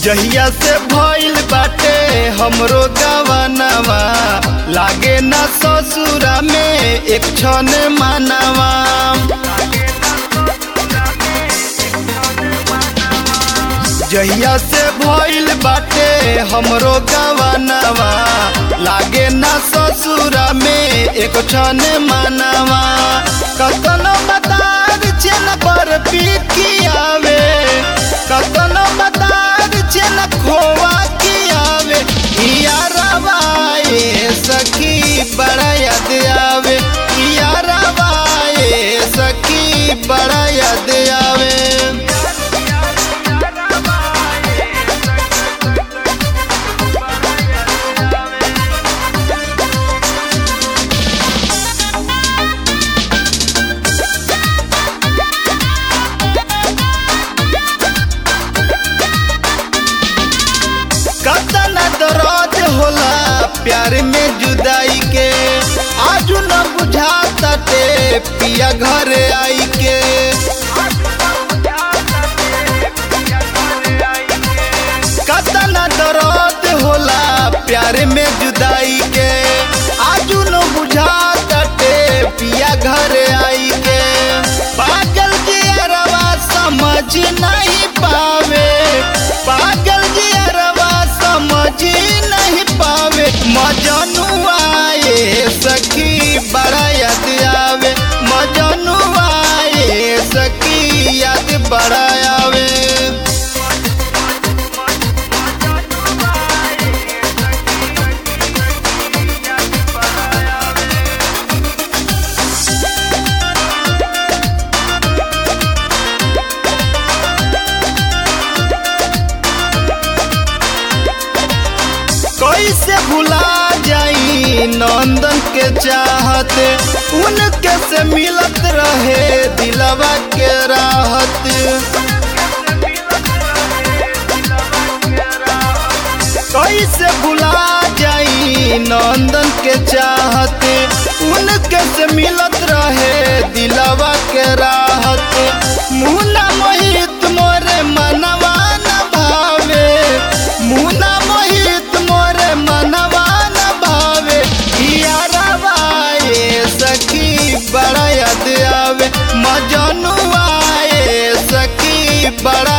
जहिया से भइल बाटे हमरो गवनवा लागे ना ससुरा में एक क्षण मानवा जहिया से भइल बाटे हमरो गवनवा लागे ना ससुरा में एक क्षण मानवा कतनो मतार चेन पर पिकियावे कतनो मतार चेन खोवा कियावे यारवा ए सखी बड़ा याद आवे यारवा ए सखी बड़ा याद आवे कतना दर्द होला प्यार में जुदाई के आजू न बुझाता ते पिया घर आई के कतना दर्द होला प्यार में जुदाई के आजू न बुझाता ते पिया घर आई के पागल के अरवा समझ नहीं पावे पागल के अरवा समझ नहीं पावे मजनुआ ये सखी बड़ा याद आवे मजनुआ ये सखी याद बड़ा आवे कैसे भुला जाई नंदन के चाहते उनके से मिलत रहे दिलवा के राहत कैसे भुला जाई नंदन के चाहते उनके से मिलत रहे दिलवा के राहत मुन्ना मोहित मोरे मनवा न भावे मुन्ना मोहित मोरे मनवा न भावे यारवा ए सखी बड़ा याद आवे मजनुआ ए सखी बड़ा